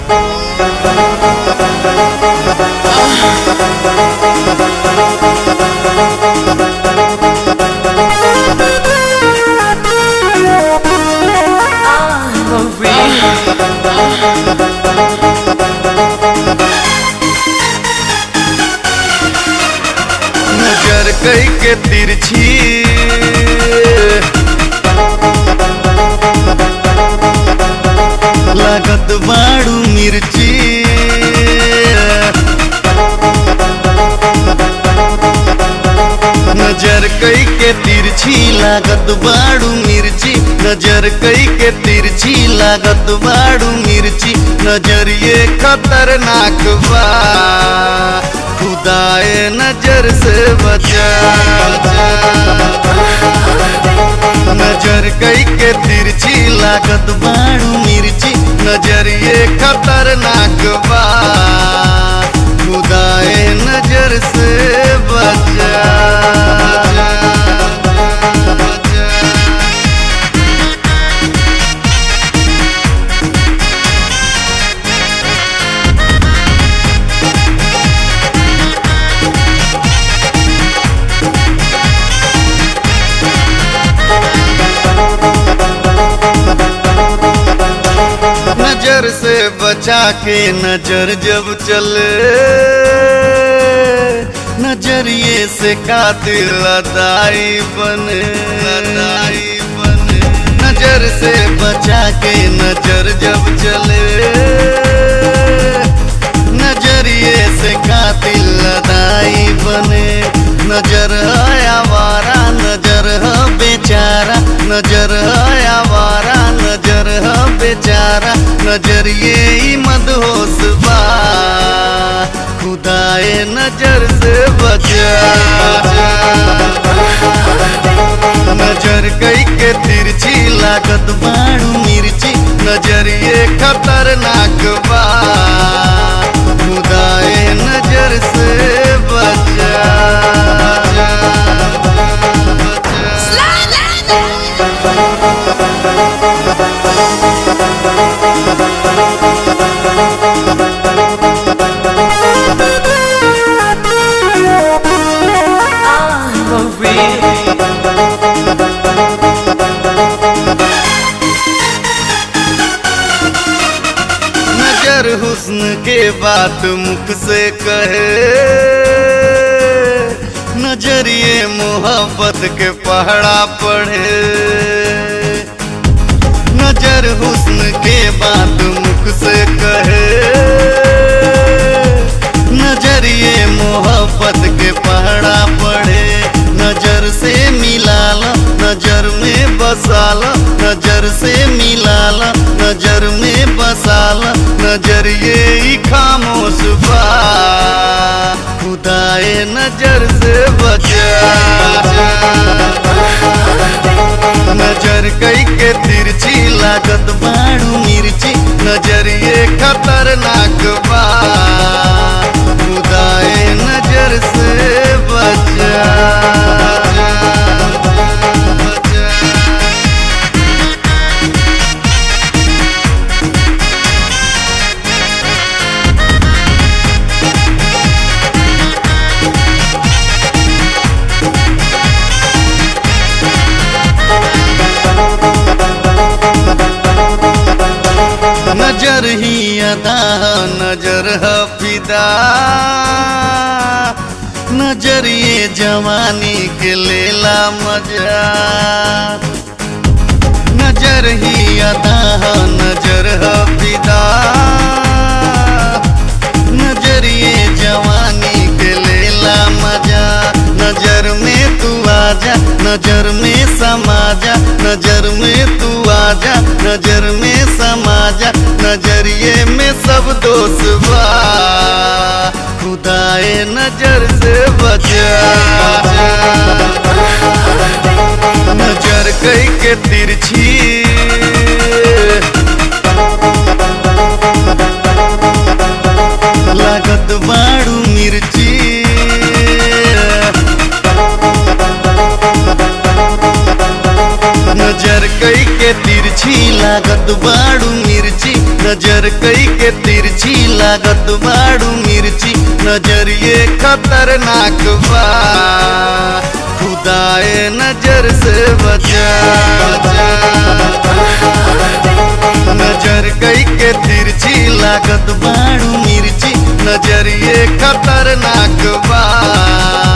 नजर कई के तिरछी लागत बाड़ू मिर्ची नजर कई के तिरछी लागत बाड़ू मिर्ची नजर कई के तिरछी लागत बाड़ू मिर्ची नजर ये खतरनाक बा खुदाए नजर से बचा नजर कई के तिरछी लागत बाड़ू मिर्ची नजर ये खतरनाक बा खुदाए नजर से बचा नजर से बचा के नजर जब चले नजरिए से कातिल लदाई बने लदाई बने नजर से बचा के नजर जब चले नजरिए से कातिल लदाई बने नजर है आवारा नजर है बेचारा नजर है आवारा नजर है बेचारा नजर ये ही मदहोश बा खुदाए नजर से बचा नजर कई के तिरछी लागत बाड़ू मिर्ची नजर ये खतरनाक बा खुदाए नजर से बचा नजर हुस्न के बात मुख से कहे नजरिए मोहब्बत के पहड़ा पढ़े नजर हुस्न के बात मुख से कहे नजरिए मोहब्बत के पहड़ा पढ़े नजर से मिलाला नजर में बसाला नजर से मिलाला नजर में बसाला नजर ये ही खामोश बा खुदाए नजर से बचा नजर कई के तिरछी लागत बाड़ू मिर्ची नजर ये खतरनाक बा खुदाए नजर से बचा नजर ही अदा नजर है फिदा नजर ये जवानी के लेला मजा नजर ही अदा नजर है फिदा नजर ये जवानी के लेला मजा नजर में तू आजा नजर में समा जा नजर में तू आजा नजर में समा जा नजरिए में सब दोष बा खुदाए नजर से बचा नजर कई के तिरछी लागत बाड़ू मिर्ची नजर कई के तिरछी लागत बाड़ू मिर्ची नजर कई के तिरछी लागत बाड़ू मिर्ची नजरिए खतरनाक बा खुदाए नजर से बचा नजर कई के तिरछी लागत बाड़ू मिर्ची नजरिए खतरनाक बा